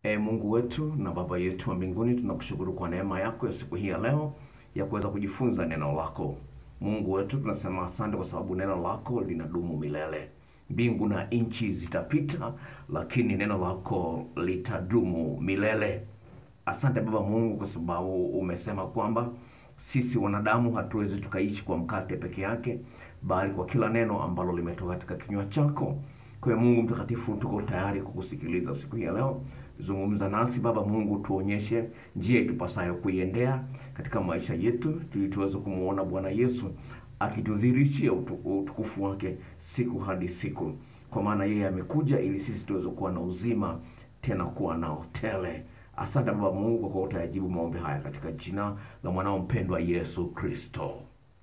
E Mungu wetu na Baba yetu wa mbinguni, tunakushukuru kwa neema yako ya siku hii ya leo ya kuweza kujifunza neno lako. Mungu wetu, tunasema asante kwa sababu neno lako linadumu milele. Mbingu na nchi zitapita, lakini neno lako litadumu milele. Asante Baba Mungu kwa sababu umesema kwamba sisi wanadamu hatuwezi tukaishi kwa mkate peke yake, bali kwa kila neno ambalo limetoka katika kinywa chako. Kwa hiyo Mungu mtakatifu, tuko tayari kukusikiliza siku hii ya leo. Zungumza nasi Baba Mungu, tuonyeshe njia itupasayo kuiendea katika maisha yetu, ili tuweze kumwona Bwana Yesu akitudhihirishia utu- utukufu wake siku hadi siku, kwa maana yeye amekuja ili sisi tuweze kuwa na uzima, tena kuwa nao tele. Asante Baba Mungu kwa kuwa utayajibu maombi haya katika jina la mwanao mpendwa Yesu Kristo.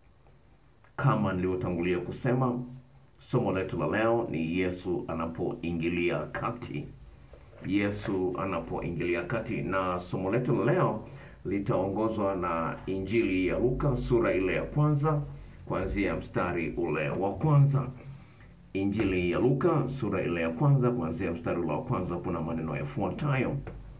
Kama nilivyotangulia kusema, somo letu la leo ni Yesu anapoingilia kati. Yesu anapoingilia kati, na somo letu la leo litaongozwa na Injili ya Luka sura ile ya kwanza kuanzia mstari ule wa kwanza. Injili ya Luka sura ile ya kwanza kuanzia mstari ule wa kwanza, kuna maneno yafuatayo: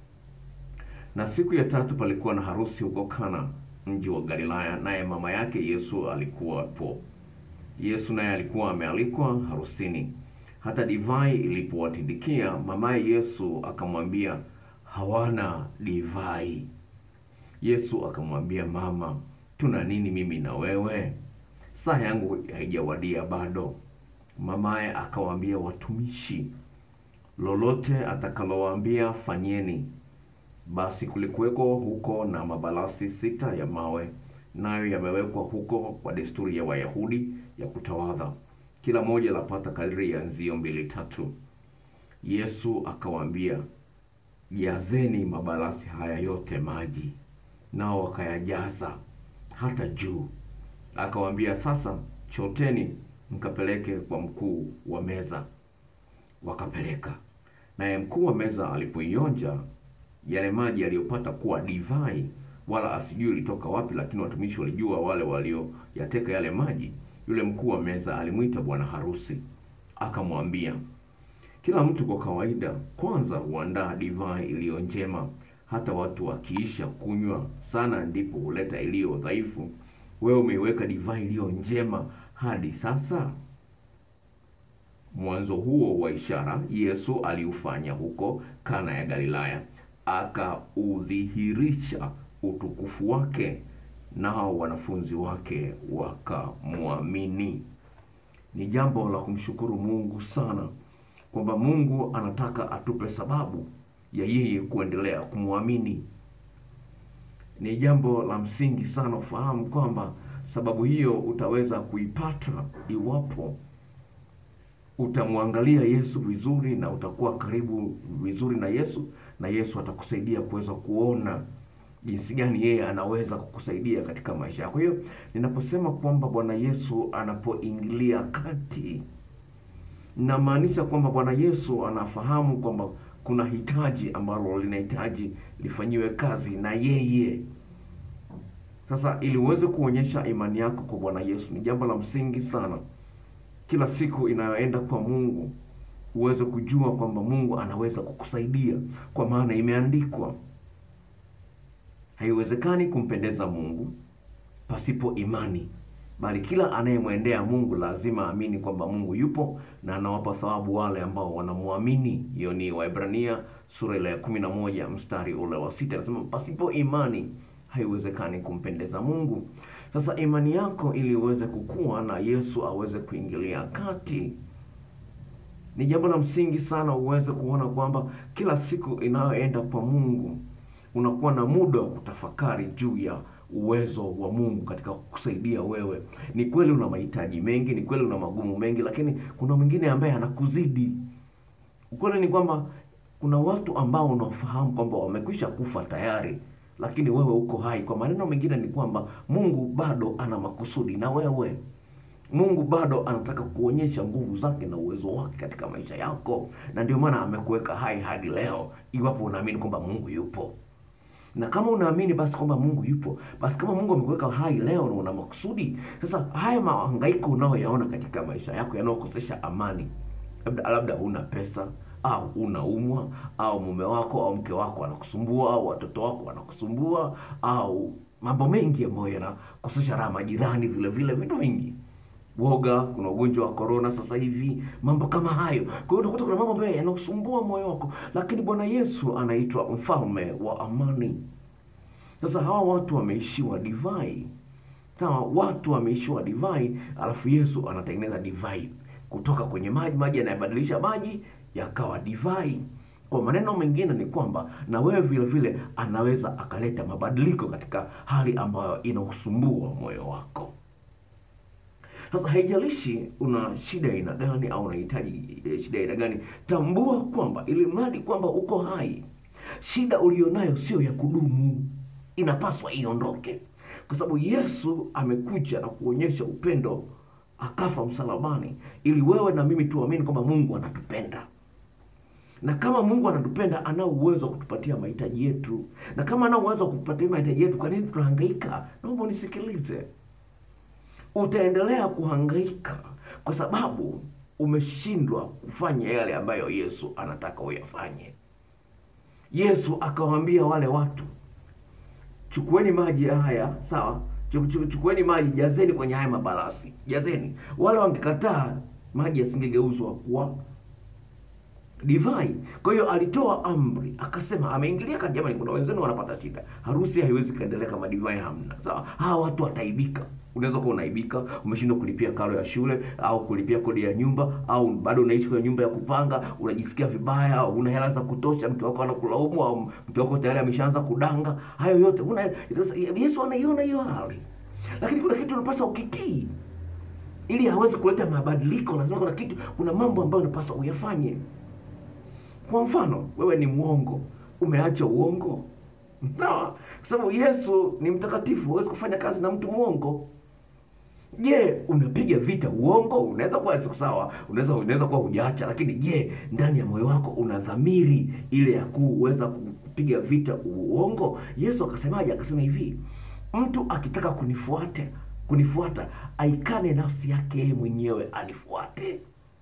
na siku ya tatu palikuwa na harusi huko Kana, mji wa Galilaya, naye mama yake Yesu alikuwapo. Yesu naye alikuwa amealikwa harusini. Hata divai ilipowatindikia, mamaye Yesu akamwambia, hawana divai. Yesu akamwambia, mama, tuna nini mimi na wewe? Saa yangu haijawadia bado. Mamaye akawaambia watumishi, lolote atakalowaambia fanyeni. Basi kulikuweko huko na mabalasi sita ya mawe, nayo yamewekwa huko kwa desturi ya Wayahudi ya kutawadha, kila moja lapata kadiri ya nzio mbili tatu. Yesu akawaambia, jazeni mabalasi haya yote maji, nao wakayajaza hata juu. Akawaambia, sasa choteni mkapeleke kwa mkuu wa meza. Wakapeleka. Naye mkuu wa meza alipoionja yale maji aliyopata kuwa divai, wala asijui ilitoka wapi, lakini watumishi walijua wale walioyateka yale maji. Yule mkuu wa meza alimwita bwana harusi, akamwambia, kila mtu kwa kawaida kwanza huandaa divai iliyo njema, hata watu wakiisha kunywa sana, ndipo huleta iliyo dhaifu. Wewe umeiweka divai iliyo njema hadi sasa. Mwanzo huo wa ishara Yesu aliufanya huko Kana ya Galilaya, akaudhihirisha utukufu wake, nao wanafunzi wake wakamwamini. Ni jambo la kumshukuru Mungu sana kwamba Mungu anataka atupe sababu ya yeye kuendelea kumwamini. Ni jambo la msingi sana ufahamu kwamba sababu hiyo utaweza kuipata iwapo utamwangalia Yesu vizuri na utakuwa karibu vizuri na Yesu, na Yesu atakusaidia kuweza kuona jinsi gani yeye anaweza kukusaidia katika maisha yako. Kwa hiyo ninaposema kwamba Bwana Yesu anapoingilia kati, namaanisha kwamba Bwana Yesu anafahamu kwamba kuna hitaji ambalo linahitaji lifanyiwe kazi na yeye. Sasa ili uweze kuonyesha imani yako kwa Bwana Yesu, ni jambo la msingi sana kila siku inayoenda kwa Mungu uweze kujua kwamba Mungu anaweza kukusaidia, kwa maana imeandikwa, haiwezekani kumpendeza Mungu pasipo imani, bali kila anayemwendea Mungu lazima aamini kwamba Mungu yupo na anawapa thawabu wale ambao wanamwamini. Hiyo ni Waebrania sura ile ya kumi na moja mstari ule wa sita, anasema pasipo imani haiwezekani kumpendeza Mungu. Sasa imani yako ili uweze kukua na Yesu aweze kuingilia kati, ni jambo la msingi sana uweze kuona kwamba kila siku inayoenda kwa Mungu unakuwa na muda wa kutafakari juu ya uwezo wa Mungu katika kukusaidia wewe. Ni kweli una mahitaji mengi, ni kweli una magumu mengi, lakini kuna mwingine ambaye anakuzidi. Ukweli ni kwamba kuna watu ambao unafahamu kwamba wamekwisha kufa tayari lakini wewe uko hai. Kwa maneno mengine ni kwamba Mungu bado ana makusudi na wewe. Mungu bado anataka kuonyesha nguvu zake na uwezo wake katika maisha yako, na ndio maana amekuweka hai hadi leo, iwapo unaamini kwamba Mungu yupo. Na kama unaamini basi kwamba Mungu yupo, basi kama Mungu amekuweka hai leo na una makusudi, sasa haya mahangaiko unayoyaona katika maisha yako yanayokosesha amani, labda labda huna pesa au unaumwa au mume wako au mke wako anakusumbua au watoto wako wanakusumbua au mambo mengi ambayo yanakosesha raha majirani vile vile vitu vingi woga kuna ugonjwa wa korona sasa hivi mambo kama hayo kwa hiyo utakuta kuna mambo ambayo yanakusumbua moyo wako lakini bwana yesu anaitwa mfalme wa amani sasa hawa watu wameishiwa divai sawa watu wameishiwa divai alafu yesu anatengeneza divai kutoka kwenye maji maji yanayobadilisha maji yakawa divai kwa maneno mengine ni kwamba na wewe vile vile anaweza akaleta mabadiliko katika hali ambayo inausumbua moyo wako sasa haijalishi una shida aina gani au unahitaji eh, shida aina gani tambua kwamba ili mradi kwamba uko hai shida ulionayo sio ya kudumu inapaswa iondoke kwa sababu yesu amekuja na kuonyesha upendo akafa msalabani ili wewe na mimi tuamini kwamba mungu anatupenda na kama mungu anatupenda anao uwezo wa kutupatia mahitaji yetu na kama anao uwezo wa kutupatia mahitaji yetu kwa nini tunahangaika naomba unisikilize utaendelea kuhangaika kwa sababu umeshindwa kufanya yale ambayo yesu anataka uyafanye yesu akawaambia wale watu chukueni maji haya sawa Chu- chu- chukueni maji jazeni kwenye haya mabalasi jazeni wale wangekataa maji yasingegeuzwa kuwa divai kwa hiyo alitoa amri akasema ameingilia kati jamani kuna wenzenu wanapata shida harusi haiwezi kaendelea kama divai hamna sawa hawa watu wataibika unaweza kuwa unaibika umeshindwa kulipia karo ya shule au kulipia kodi ya nyumba au bado unaishi kwenye nyumba ya kupanga unajisikia vibaya au una hela za kutosha mke wako anakulaumu au mke wako tayari ameshaanza kudanga hayo yote una yesu anaiona hiyo hali lakini kuna kitu unapaswa ukitii ili aweze kuleta mabadiliko lazima kuna kitu kuna mambo ambayo unapaswa uyafanye kwa mfano wewe ni mwongo umeacha uongo sawa kwa sababu yesu ni mtakatifu huwezi kufanya kazi na mtu mwongo je unapiga vita uongo unaweza kuwa siku sawa unaweza unaweza kuwa hujaacha lakini je ndani ya moyo wako una dhamiri ile ya kuweza kupiga vita uongo yesu akasemaje akasema hivi mtu akitaka kunifuate kunifuata aikane nafsi yake yeye mwenyewe anifuate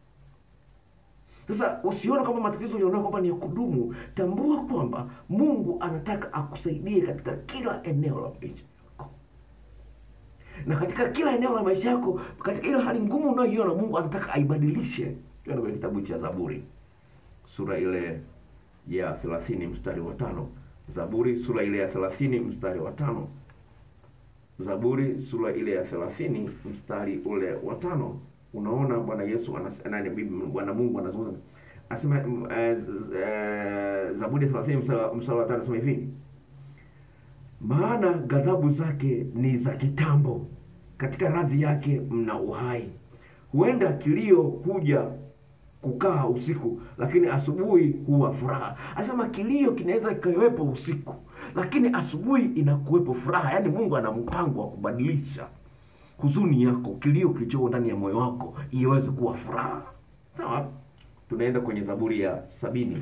sasa usione kwamba matatizo ulionayo kwamba ni ya kudumu tambua kwamba mungu anataka akusaidie katika kila eneo la maisha yako na katika kila eneo la maisha yako katika ile hali ngumu unayoiona mungu anataka aibadilishe Tuende kwenye kitabu cha zaburi sura ile ya thelathini mstari wa tano zaburi sura ile ya thelathini mstari wa tano zaburi sura ile ya thelathini mstari ule wa tano unaona bwana yesu anas- nani bibi- bwana mungu anazungumza asema mm, eh, z- eh, zaburi ya thelathini mstari wa- mstari wa tano anasema hivi maana ghadhabu zake ni za kitambo katika radhi yake mna uhai huenda kilio huja kukaa usiku lakini asubuhi huwa furaha anasema kilio kinaweza kikawepo usiku lakini asubuhi inakuwepo furaha yaani mungu ana mpango wa kubadilisha huzuni yako kilio kilichoko ndani ya moyo wako iweze kuwa furaha sawa tunaenda kwenye zaburi ya sabini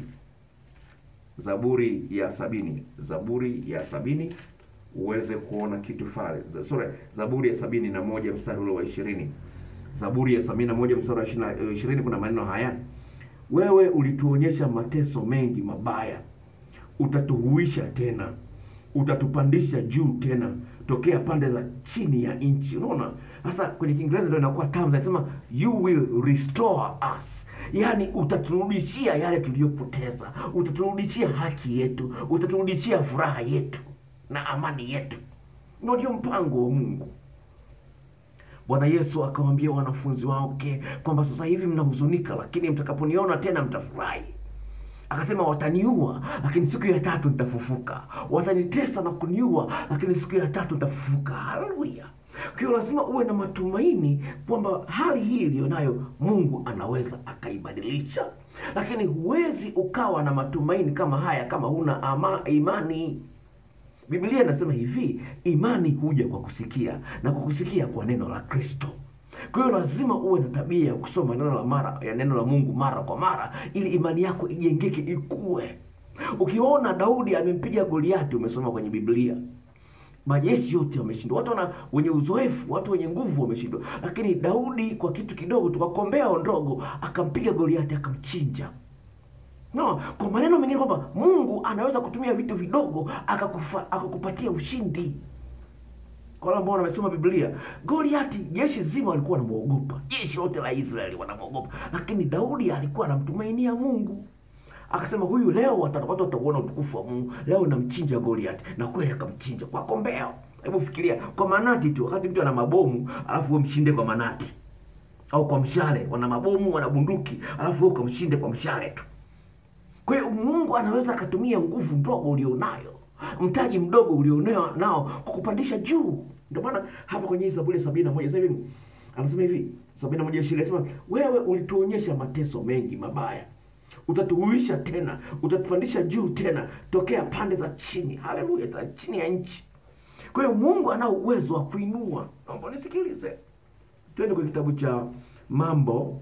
zaburi ya sabini zaburi ya sabini uweze kuona kitu fale sorry zaburi ya sabini na moja mstari ule wa ishirini zaburi ya sabini na moja mstari wa ishirina- eh, ishirini kuna maneno haya wewe ulituonyesha mateso mengi mabaya utatuhuisha tena utatupandisha juu tena tokea pande za chini ya nchi unaona sasa kwenye kiingereza ndio inakuwa tamu nasema you will restore us yaani utaturudishia yale tuliyopoteza utaturudishia haki yetu utaturudishia furaha yetu na amani yetu Ndio ndio mpango wa mungu bwana yesu akawambia wanafunzi wake kwamba sasa hivi mnahuzunika lakini mtakaponiona tena mtafurahi akasema wataniua lakini siku ya tatu nitafufuka watanitesa na kuniua lakini siku ya tatu nitafufuka haleluya kwa hiyo lazima uwe na matumaini kwamba hali hii iliyonayo mungu anaweza akaibadilisha lakini huwezi ukawa na matumaini kama haya kama huna ama imani biblia inasema hivi imani huja kwa kusikia na kwa kusikia kwa neno la kristo kwa hiyo lazima uwe na tabia ya kusoma neno la mara ya neno la mungu mara kwa mara ili imani yako ijengeke ikue ukiona daudi amempiga goliati umesoma kwenye biblia majeshi yote wameshindwa watu wana wenye uzoefu watu wenye nguvu wameshindwa lakini daudi kwa kitu kidogo tukakombea ndogo akampiga goliati akamchinja no kwa maneno mengine kwamba mungu anaweza kutumia vitu vidogo akakufa, akakupatia ushindi kwa wale ambao wamesoma biblia goliati jeshi zima walikuwa wanamwogopa jeshi lote la israeli wanamwogopa lakini daudi alikuwa anamtumainia mungu akasema huyu leo wata- watu watauona utukufu wa mungu leo namchinja goliati na kweli akamchinja kwa kombeo hebu fikiria kwa manati tu wakati mtu ana mabomu alafu we mshinde kwa manati au kwa mshale wana mabomu wana bunduki alafu we ukamshinde kwa mshale tu kwa hiyo mungu anaweza akatumia nguvu ndogo ulionayo mtaji mdogo ulionao nao kukupandisha juu ndio maana hapa kwenye hii zaburi ya sabini na moja sasa hivi anasema hivi sabini na moja ishirini anasema wewe ulituonyesha mateso mengi mabaya utatuhuisha tena utatupandisha juu tena tokea pande za chini haleluya za chini ya nchi kwa hiyo mungu anao uwezo wa kuinua naomba nisikilize twende kwenye kitabu cha mambo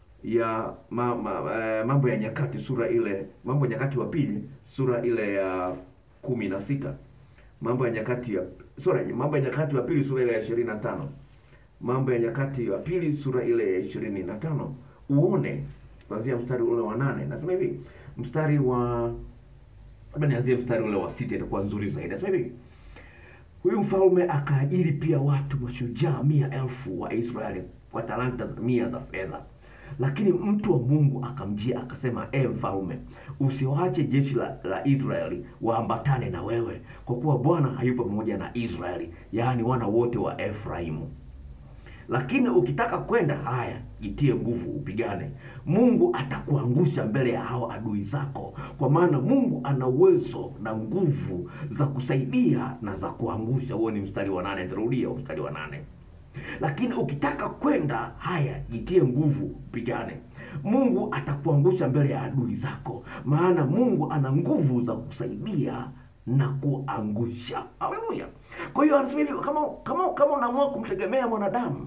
ya ma, ma, eh, mambo ya nyakati sura ile mambo ya nyakati wa pili sura ile ya kumi na sita mambo ya nyakati ya sorry, mambo ya nyakati wa pili sura ile ya ishirini na tano mambo ya nyakati wa pili sura ile ya ishirini na tano uone kuanzia mstari ule wa nane nasema hivi mstari wa labda nianzie mstari ule wa sita itakuwa nzuri zaidi nasema hivi huyu mfalme akaajiri pia watu mashujaa mia elfu wa israeli kwa talanta mia za fedha lakini mtu wa mungu akamjia akasema e mfalme usiwache jeshi la, la israeli waambatane na wewe kwa kuwa bwana hayupo pamoja na israeli yaani wana wote wa efraimu lakini ukitaka kwenda haya jitie nguvu upigane mungu atakuangusha mbele ya hao adui zako kwa maana mungu ana uwezo na nguvu za kusaidia na za kuangusha huo ni mstari wa nane nitarudia huo mstari wa nane lakini ukitaka kwenda haya jitie nguvu upigane mungu atakuangusha mbele ya adui zako maana mungu ana nguvu za kusaidia na kuangusha haleluya kwa hiyo anasema hivi kama kama kama unaamua kumtegemea mwanadamu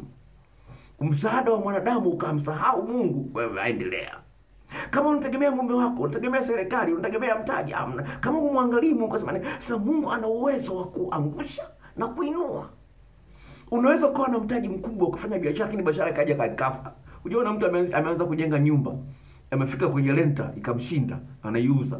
msaada wa mwanadamu ukamsahau mungu wewe aendelea kama unategemea mume wako unategemea serikali unategemea mtaji amna kama umwangalii mungu kasema sasa mungu ana uwezo wa kuangusha na kuinua unaweza ukawa na mtaji mkubwa ukafanya biashara lakini biashara ikaja kaikafa ujaona mtu ame- ameanza kujenga nyumba amefika kwenye renta ikamshinda anaiuza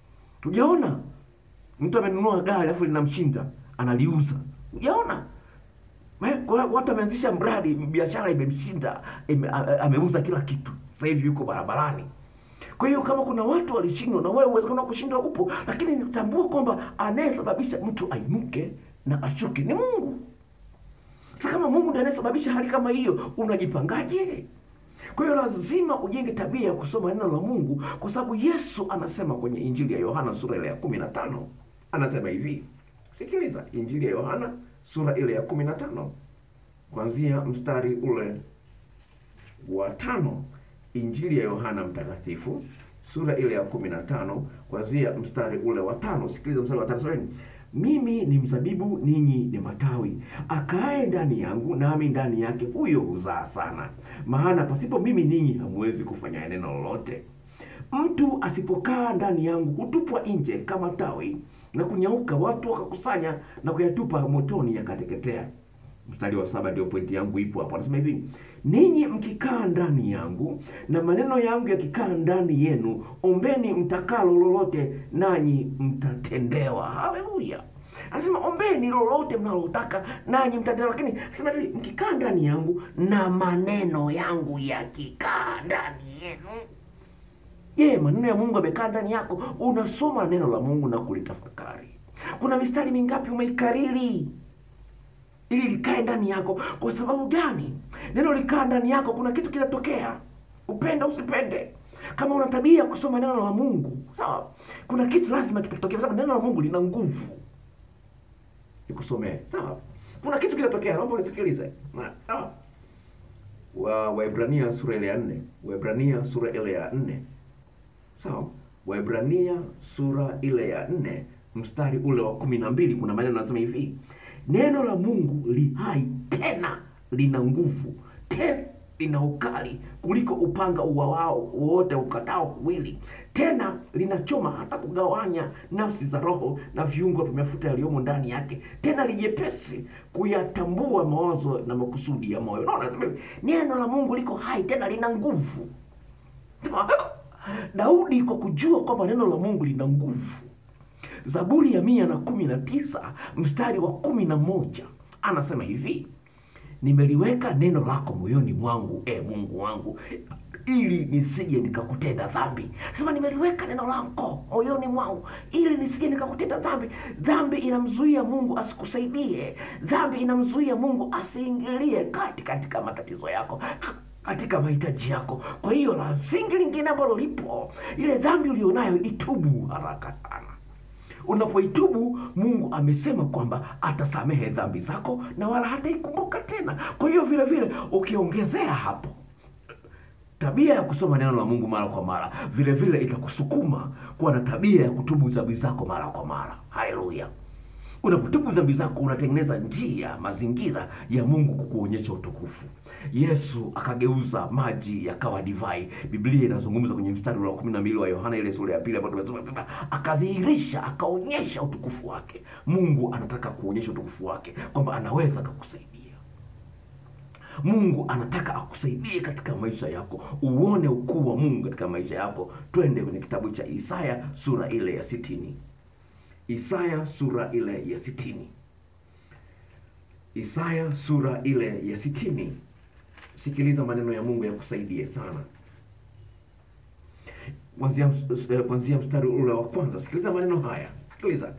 ujaona mtu amenunua gari alafu linamshinda analiuza ujaona Eh, kwa- watu wameanzisha mradi biashara imemshinda ime, a- a- ameuza kila kitu sasa hivi yuko barabarani kwa hiyo kama kuna watu walishindwa na wewe uwezekano wa kushindwa upo lakini tambua kwamba anayesababisha mtu ainuke na ashuke ni mungu sasa kama mungu ndiye anayesababisha hali kama hiyo unajipangaje kwa hiyo lazima ujenge tabia ya kusoma neno la mungu kwa sababu yesu anasema kwenye injili ya yohana sura ile ya kumi na tano anasema hivi sikiliza injili ya yohana sura ile ya kumi na tano kuanzia mstari ule wa tano injili ya yohana mtakatifu sura ile ya kumi na tano kuanzia mstari ule wa tano sikiliza mstari wa tano sorry. mimi ni mzabibu ninyi ni matawi akae ndani yangu nami ndani yake huyo huzaa sana maana pasipo mimi ninyi hamwezi kufanya neno lolote mtu asipokaa ndani yangu hutupwa nje kama tawi na kunyauka watu wakakusanya na kuyatupa motoni yakateketea mstari wa saba ndio pointi yangu ipo hapo anasema hivi ninyi mkikaa ndani yangu na maneno yangu yakikaa ndani yenu ombeni mtakalo lolote nanyi mtatendewa haleluya anasema ombeni lolote mnalotaka nanyi mtatendewa lakini anasema hivi mkikaa ndani yangu na maneno yangu yakikaa ndani yenu je maneno ya mungu yamekaa ndani yako unasoma neno la mungu na kulitafakari kuna mistari mingapi umeikariri ili likae ndani yako kwa sababu gani neno likaa ndani yako kuna kitu kinatokea upende usipende kama una tabia ya kusoma neno la mungu sawa kuna kitu lazima kitatokea kwa sababu neno la mungu lina nguvu nikusomee sawa kuna kitu kinatokea naomba unisikilize Na- sawa wa Waebrania sura ile ya nne Waebrania sura ile ya nne sawa Waebrania sura ile ya nne mstari ule wa kumi na mbili kuna maneno yanasema hivi neno la Mungu li hai tena lina nguvu tena lina ukali kuliko upanga uwawao wote ukatao kuwili tena linachoma hata kugawanya nafsi za roho na viungo vya mafuta yaliyomo ndani yake tena lijepesi kuyatambua mawazo na makusudi ya moyo unaona nasema hivi, neno la mungu liko hai tena lina nguvu Sema, Daudi kwa kujua kwamba neno la Mungu lina nguvu, Zaburi ya mia na kumi na tisa mstari wa kumi na moja anasema hivi nimeliweka neno lako moyoni mwangu e Mungu wangu ili nisije nikakutenda dhambi. Sema nimeliweka neno lako moyoni mwangu ili nisije nikakutenda dhambi. Dhambi inamzuia Mungu asikusaidie. Dhambi inamzuia Mungu asiingilie kati katika matatizo yako katika mahitaji yako. Kwa hiyo la msingi lingine ambalo lipo, ile dhambi ulionayo itubu haraka sana. Unapoitubu Mungu amesema kwamba atasamehe dhambi zako na wala hataikumbuka tena. Kwa hiyo vile vile ukiongezea hapo tabia ya kusoma neno la Mungu mara kwa mara, vile vile itakusukuma kuwa na tabia ya kutubu dhambi zako mara kwa mara. Haleluya! Unapotubu dhambi zako unatengeneza njia, mazingira ya Mungu kukuonyesha utukufu. Yesu akageuza maji yakawa divai. Biblia inazungumza kwenye mstari wa kumi na mbili wa Yohana ile sura ya pili ambayo tumesoma sasa, akadhihirisha akaonyesha utukufu wake. Mungu anataka kuonyesha utukufu wake kwamba anaweza akakusaidia. Mungu anataka akusaidie katika maisha yako, uone ukuu wa Mungu katika maisha yako. Twende kwenye kitabu cha Isaya sura ile ya sitini. Isaya sura ile ya sitini. Isaya sura ile ya sitini. Sikiliza maneno ya Mungu yakusaidie sana, kuanzia kuanzia mstari ule wa kwanza. Sikiliza maneno haya, sikiliza.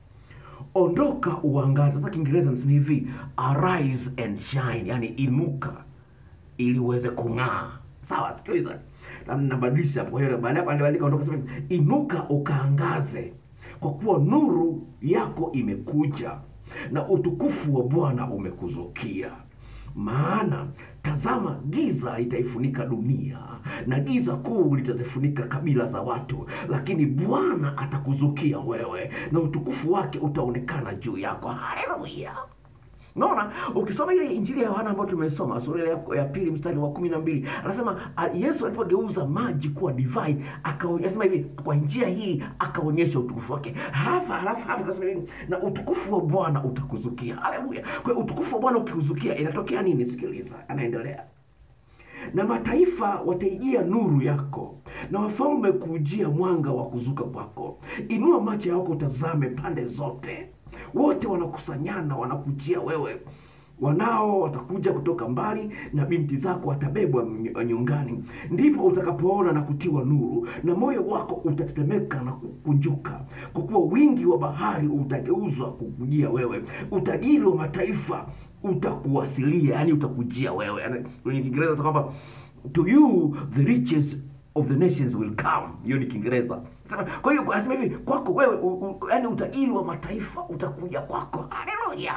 Ondoka uangaze. Sasa Kiingereza nasema hivi arise and shine, yani inuka ili uweze kung'aa. Sawa, sikiliza, na nabadilisha hapo. Kwa hiyo baada ya kuandika ondoka, sema inuka ukaangaze, kwa kuwa nuru yako imekuja na utukufu wa Bwana umekuzukia. Maana tazama, giza litaifunika dunia na giza kuu litazifunika kabila za watu, lakini Bwana atakuzukia wewe na utukufu wake utaonekana juu yako. Haleluya! Naona ukisoma ile Injili ya Yohana ambayo tumesoma sura ile ya, ya pili mstari wa kumi na mbili anasema a, Yesu alipogeuza maji kuwa divai akaonyesha hivi, kwa njia hii akaonyesha utukufu wake. Halafu halafu halafu anasema hivi, na utukufu wa Bwana utakuzukia. Haleluya! Kwa hiyo utukufu wa Bwana ukikuzukia inatokea nini? Sikiliza, anaendelea na mataifa wataijia nuru yako, na wafalme kuujia mwanga wa kuzuka kwako. Inua macho yako utazame pande zote, wote wanakusanyana wanakujia wewe. Wanao watakuja kutoka mbali, na binti zako watabebwa nyungani. Ndipo utakapoona na kutiwa nuru, na moyo wako utatetemeka na kukunjuka, kwa kuwa wingi wa bahari utageuzwa kukujia wewe. Utajiri wa mataifa utakuwasilia, yani utakujia wewe. Kwenye Kiingereza kwamba to you the riches of the nations will come. Hiyo ni Kiingereza. Kwa hiyo anasema hivi kwako wewe, yani utajiri wa mataifa utakuja kwako. Haleluya!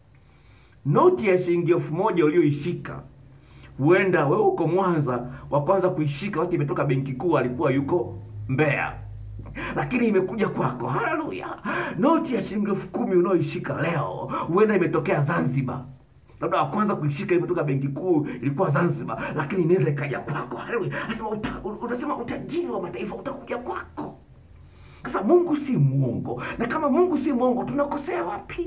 Noti ya shilingi elfu moja ulioishika, huenda wewe uko Mwanza, wa kwanza kuishika wakati imetoka benki kuu alikuwa yuko Mbeya lakini imekuja kwako. Haleluya! Noti ya shilingi elfu kumi unaoishika leo huenda imetokea Zanzibar, labda wa kwanza kuishika imetoka benki kuu ilikuwa Zanzibar, lakini inaweza ikaja kwako. Haleluya! Nasema uta, unasema utajiri wa mataifa utakuja kwako. Sasa Mungu si mwongo, na kama Mungu si mwongo, tunakosea wapi?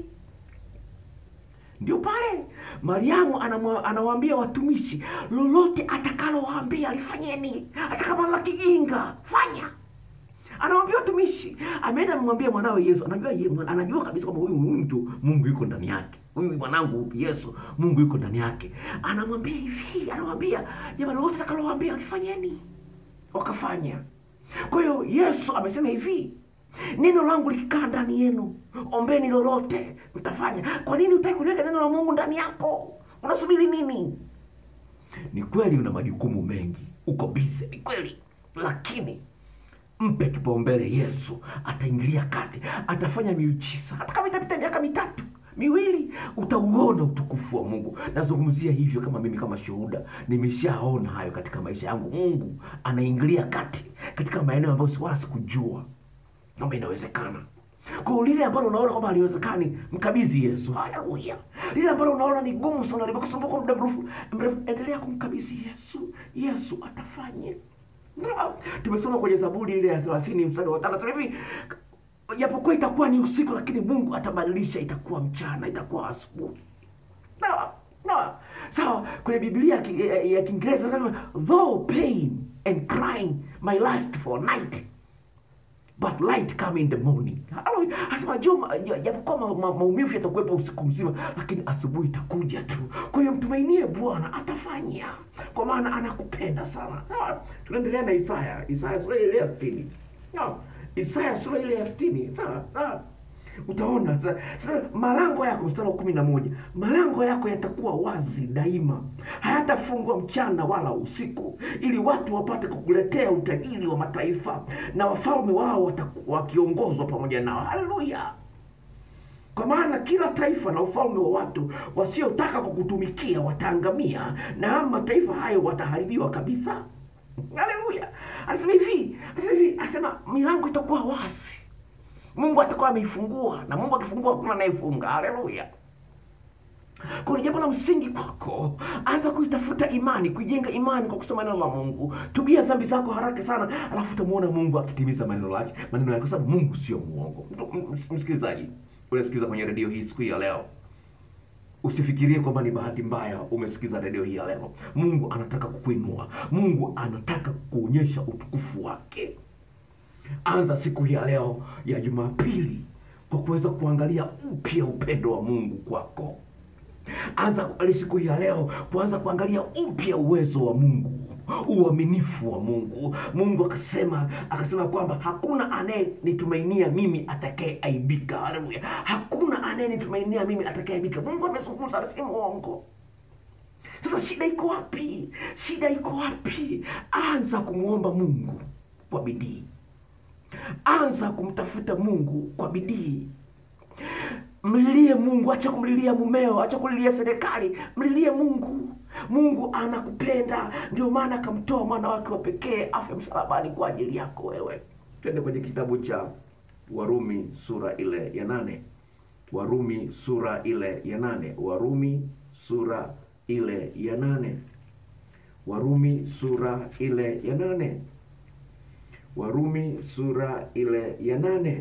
Ndio pale Mariamu anawaambia watumishi, lolote atakalowaambia lifanyeni, hata kama la kijinga fanya anamwambia watumishi, ameenda amemwambia mwanawe Yesu. Anajua yeye, anajua kabisa kwamba huyu mtu Mungu yuko ndani yake, huyu mwanangu Yesu, Mungu yuko ndani yake. Anamwambia hivi, anamwambia jamani, lolote atakalowaambia lifanyeni, wakafanya. Kwa hiyo Yesu amesema hivi, neno langu likikaa ndani yenu, ombeni lolote mtafanya. Kwa nini utaki kuliweka neno la Mungu ndani yako? Unasubiri nini? Ni kweli una majukumu mengi, uko busy, ni kweli, lakini mpe kipaumbele Yesu. Ataingilia kati, atafanya miujiza. Hata kama itapita miaka mitatu miwili, utauona utukufu wa Mungu. Nazungumzia hivyo kama mimi kama shuhuda, nimeshaona hayo katika maisha yangu. Mungu anaingilia kati katika maeneo ambayo wala sikujua kwamba inawezekana. Kwa lile ambalo unaona kwamba haliwezekani, mkabidhi Yesu. Haleluya! Lile ambalo unaona ni gumu sana, limekusumbua kwa muda mrefu mrefu, endelea kumkabidhi Yesu. Yesu atafanya. Tumesoma kwenye Zaburi ile ya thelathini mstari wa tano hivi, japokuwa itakuwa ni usiku, lakini Mungu atabadilisha, itakuwa mchana, itakuwa asubuhi. Sawa sawa sawa. Kwenye Biblia ya Kiingereza though pain and crying my last for night but light come in the morning. Halo, Asema jua japokuwa ma, ma, maumivu yatakuwepo usiku mzima, lakini asubuhi itakuja tu. Kwa hiyo mtumainie Bwana, atafanya, kwa maana anakupenda sana. Sawa, tunaendelea na Isaya, Isaya sura ile ya sitini. Sawa, Isaya sura ile ya sitini. Sawa, sawa utaona sasa sasa malango yako mstari wa kumi na moja malango yako yatakuwa wazi daima hayatafungwa mchana wala usiku ili watu wapate kukuletea utajiri wa mataifa na wafalme wao wataku- wakiongozwa pamoja nao haleluya kwa maana kila taifa na ufalme wa watu wasiotaka kukutumikia wataangamia na haya mataifa hayo wataharibiwa kabisa haleluya anasema hivi anasema hivi anasema milango itakuwa wazi mungu atakuwa ameifungua na mungu akifungua hakuna anayefunga haleluya kwa hiyo jambo la msingi kwako anza kuitafuta imani kuijenga imani kwa kusoma neno la mungu tubia dhambi zako haraka sana alafu utamuona mungu akitimiza maneno yake maneno yake kwa sababu mungu sio muongo Mtu- m- m- msikilizaji unasikiliza kwenye redio hii siku hii ya leo usifikirie kwamba ni bahati mbaya umesikiza redio hii ya leo mungu anataka kukuinua mungu anataka kuonyesha utukufu wake anza siku hii ya leo ya jumapili kwa kuweza kuangalia upya upendo wa mungu kwako anza kuangalia siku hii ya leo kuanza kuangalia upya uwezo wa mungu uaminifu wa mungu mungu akasema akasema kwamba hakuna anayenitumainia mimi atakayeaibika haleluya hakuna anayenitumainia mimi atakayeaibika mungu amezungumza si mwongo sasa shida iko wapi shida iko wapi anza kumwomba mungu kwa bidii anza kumtafuta mungu kwa bidii mlilie mungu acha kumlilia mumeo acha kulilia serikali mlilie mungu mungu anakupenda ndio maana akamtoa mwana wake wa pekee afe msalabani kwa ajili yako wewe twende kwenye kitabu cha warumi sura ile ya nane warumi sura ile ya nane warumi sura ile ya nane warumi sura ile ya nane warumi sura ile ya nane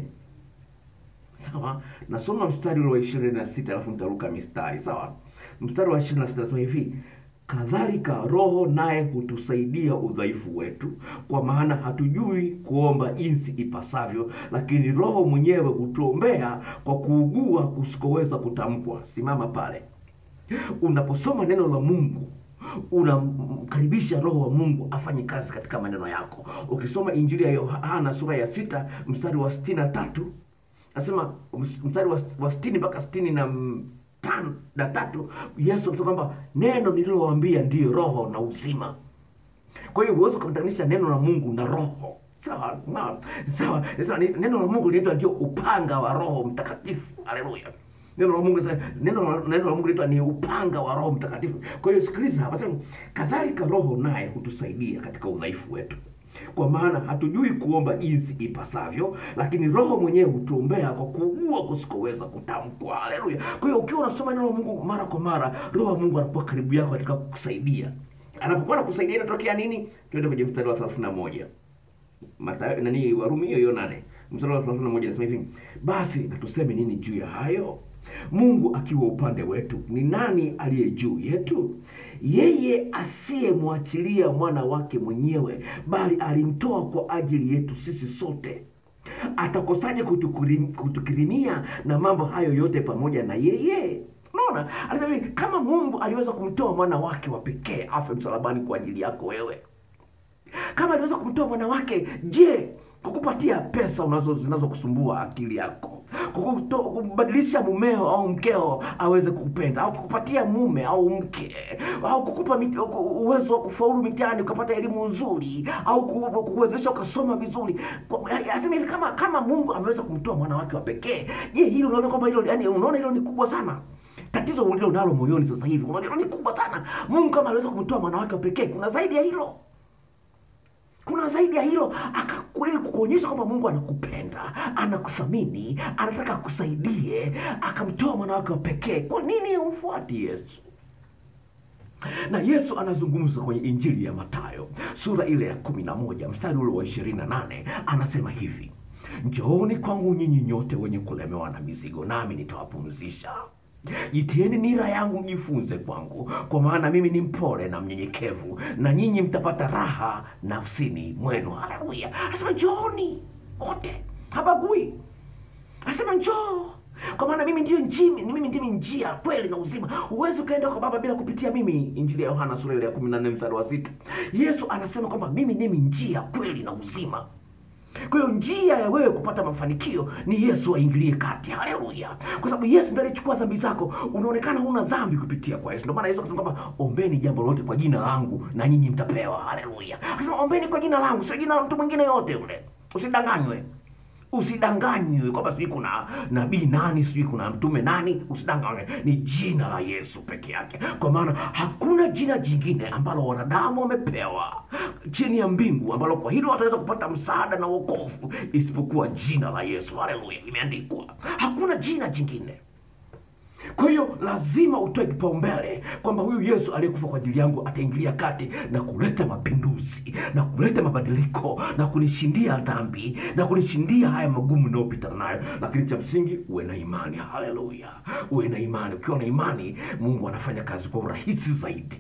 sawa nasoma mstari ule wa ishirini na sita alafu nitaruka mistari sawa mstari wa ishirini na sita nasema hivi kadhalika roho naye hutusaidia udhaifu wetu kwa maana hatujui kuomba jinsi ipasavyo lakini roho mwenyewe hutuombea kwa kuugua kusikoweza kutamkwa simama pale unaposoma neno la mungu unamkaribisha roho wa mungu afanye kazi katika maneno yako ukisoma injili ya yohana sura ya sita mstari wa sitini na tatu nasema mstari wa, wa sitini mpaka sitini na m- tano na tatu yesu anasema kwamba neno nililowaambia ndiyo roho na uzima kwa hiyo huwezi ukamtenganisha neno la mungu na roho sawa na- sawa Sasa ni- neno la mungu linaitwa ndio upanga wa roho mtakatifu haleluya neno la mungu sasa- neno la- neno la mungu linaitwa ni upanga wa roho mtakatifu kwa hiyo sikiliza hapa sema, kadhalika roho naye hutusaidia katika udhaifu wetu kwa maana hatujui kuomba jinsi ipasavyo lakini roho mwenyewe hutuombea kwa kuugua kusikoweza kutamkwa haleluya kwa hiyo ukiwa unasoma neno la mungu mara kwa mara roho wa mungu anakuwa karibu yako katika kukusaidia anapokuwa nakusaidia inatokea nini tuende kwenye mstari wa thelathini na moja Mathayo nani Warumi hiyo hiyo nane mstari wa 31 nasema hivi, basi na tuseme nini juu ya hayo? Mungu akiwa upande wetu, ni nani aliye juu yetu? Yeye asiyemwachilia mwana wake mwenyewe, bali alimtoa kwa ajili yetu sisi sote, atakosaje kutukirim- kutukirimia na mambo hayo yote pamoja na yeye? Unaona, anasema hivi, kama Mungu aliweza kumtoa mwana wake wa pekee afe msalabani kwa ajili yako wewe kama aliweza kumtoa mwana wake je kukupatia pesa unazo zinazokusumbua akili yako kukuto- kumbadilisha mumeo au mkeo aweze kukupenda au kukupatia mume au mke au kukupa mit, ku- uwezo wa kufaulu mitihani ukapata elimu nzuri au ku- kukuwezesha ukasoma vizuri Kwa- ya- asema hivi kama kama mungu ameweza kumtoa mwana wake wa pekee je hilo unaona kwamba hilo yani unaona hilo ni kubwa sana tatizo ulilo nalo moyoni sasa hivi unaona hilo ni kubwa sana mungu kama aliweza kumtoa mwana wake wa pekee kuna zaidi ya hilo kuna zaidi ya hilo akakweli kukuonyesha kwamba mungu anakupenda anakuthamini anataka akusaidie akamtoa mwana wake wa pekee kwa nini umfuati yesu na yesu anazungumza kwenye injili ya matayo sura ile ya kumi na moja mstari ule wa ishirini na nane anasema hivi njooni kwangu nyinyi nyote wenye kulemewa na mizigo nami nitawapumzisha jitieni nira yangu mjifunze kwangu, kwa maana mimi ni mpole na mnyenyekevu, na nyinyi mtapata raha nafsini mwenu. Haleluya! Anasema njooni wote, habagui. Anasema njoo kwa maana mimi ndio njimi, ni mimi ndimi njia, kweli na uzima. Huwezi ukaenda kwa Baba bila kupitia mimi. Injili ya Yohana sura ile ya 14 mstari wa sita. Yesu anasema kwamba mimi ndimi njia, kweli na uzima. Kwa hiyo njia ya wewe kupata mafanikio ni Yesu aingilie kati. Haleluya! Kwa sababu Yesu ndiye alichukua dhambi zako. Unaonekana huna dhambi kupitia kwa Yesu. Ndio maana Yesu akasema kwamba ombeni jambo lolote kwa jina langu na nyinyi mtapewa. Haleluya! Akasema ombeni kwa jina langu, sio jina la mtu mwingine yote yule. Usidanganywe. Usidanganywe kwamba sijui kuna nabii nani, sijui kuna mtume nani. Usidanganywe, ni jina la Yesu peke yake, kwa maana hakuna jina jingine ambalo wanadamu wamepewa chini ya mbingu ambalo kwa hilo wataweza kupata msaada na wokovu isipokuwa jina la Yesu. Haleluya, imeandikwa, hakuna jina jingine. Kwa hiyo lazima utoe kipaumbele kwamba huyu Yesu aliyekufa kwa ajili yangu ataingilia kati na kuleta mapinduzi na kuleta mabadiliko na kunishindia dhambi na kunishindia haya magumu ninayopita nayo, lakini cha msingi uwe na imani. Haleluya, uwe na imani. Ukiwa na imani, Mungu anafanya kazi kwa urahisi zaidi.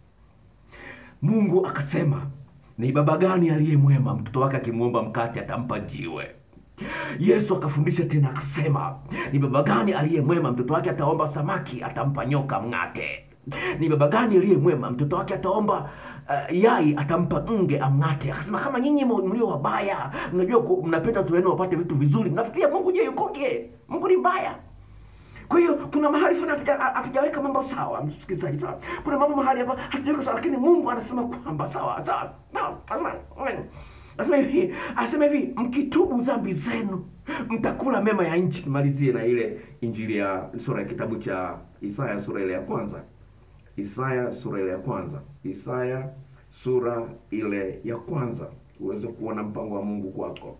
Mungu akasema, ni baba gani aliye mwema mtoto wake akimwomba mkate atampa jiwe? Yesu akafundisha tena akasema, ni baba gani aliye mwema mtoto wake ataomba samaki atampa nyoka mng'ate? Ni baba gani aliye mwema mtoto wake ataomba uh, yai atampa nge amng'ate? Akasema, kama nyinyi mlio wabaya mnajua ku- mnapenda watu wenu wapate vitu vizuri, mnafikiria Mungu je yukoje? Mungu ni mbaya. Kwa hiyo kuna mahali fulani hatuja- hatujaweka mambo sawa, msikilizaji, sawa. Kuna mambo mahali hapa hatujaweka sawa, lakini Mungu anasema kwamba sawa sawa, sawa, anasema mm. Anasema hivi, anasema hivi, mkitubu dhambi zenu mtakula mema ya nchi. Nimalizie na ile injili ya sura ya kitabu cha Isaya sura ile ya kwanza, Isaya sura ile ya kwanza, Isaya sura ile ya kwanza, uweze kuona mpango wa Mungu kwako.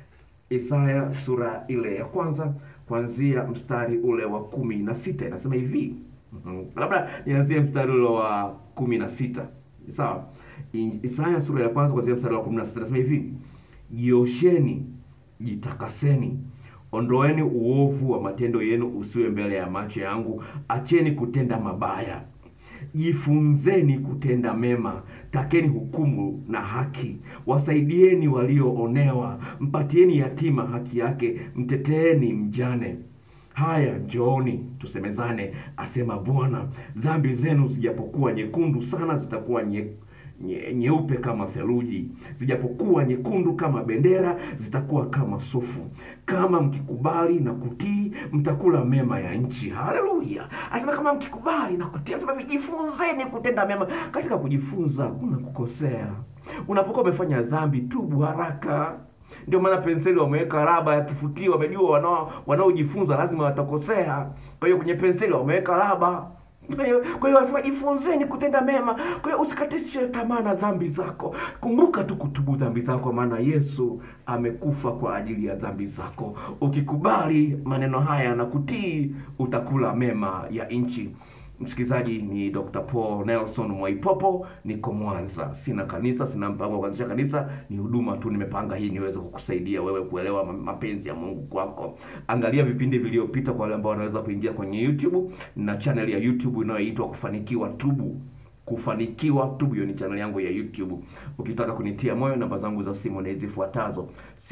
Isaya sura ile ya kwanza kuanzia mstari ule wa kumi na sita inasema hivi Mhm. labda nianzie mstari ule wa kumi na sita sawa I- Isaya sura ya kwanza kuanzia mstari wa kumi na sita inasema hivi jiosheni jitakaseni ondoeni uovu wa matendo yenu usiwe mbele ya macho yangu acheni kutenda mabaya jifunzeni kutenda mema, takeni hukumu na haki, wasaidieni walioonewa, mpatieni yatima haki yake, mteteeni mjane. Haya, njooni tusemezane, asema Bwana. Dhambi zenu zijapokuwa nyekundu sana, zitakuwa nye, nye, nyeupe kama theluji, zijapokuwa nyekundu kama bendera, zitakuwa kama sufu. Kama mkikubali na kutii, mtakula mema ya nchi. Haleluya! Anasema kama mkikubali na kutii, anasema vijifunzeni kutenda mema. Katika kujifunza kuna kukosea. Unapokuwa umefanya dhambi, tubu haraka. Ndio maana penseli wameweka raba ya kifutio, wamejua wanao wanaojifunza lazima watakosea. Kwa hiyo kwenye penseli wameweka raba. Kwa hiyo kwa hiyo wanasema jifunzeni kutenda mema. Kwa hiyo usikatishe tamaa na dhambi zako. Kumbuka tu kutubu dhambi zako, maana Yesu amekufa kwa ajili ya dhambi zako. Ukikubali maneno haya na kutii, utakula mema ya nchi. Msikilizaji, ni Dr. Paul Nelson Mwaipopo, niko Mwanza. Sina kanisa, sina mpango wa kuanzisha kanisa, ni huduma tu nimepanga hii niweze kukusaidia wewe kuelewa ma- mapenzi ya Mungu kwako. Angalia vipindi vilivyopita kwa wale ambao wanaweza kuingia kwenye YouTube na channel ya YouTube inayoitwa Kufanikiwa Tubu. Kufanikiwa Tubu, hiyo ni channel yangu ya YouTube. Ukitaka kunitia moyo, namba zangu za simu ni zifuatazo: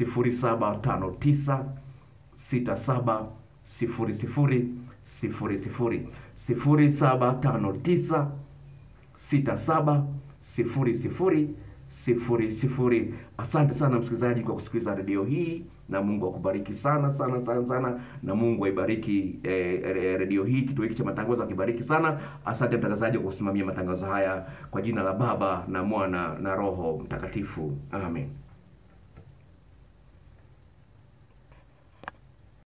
0759 sita saba sifuri sifuri sifuri sifuri sifuri saba tano tisa sita saba sifuri sifuri sifuri sifuri. Asante sana msikilizaji kwa kusikiliza redio hii, na Mungu akubariki sana sana sana sana, na Mungu aibariki eh, eh, redio hii, kituo hiki cha matangazo akibariki sana. Asante mtangazaji kwa kusimamia matangazo haya, kwa jina la Baba na Mwana na Roho Mtakatifu, amen.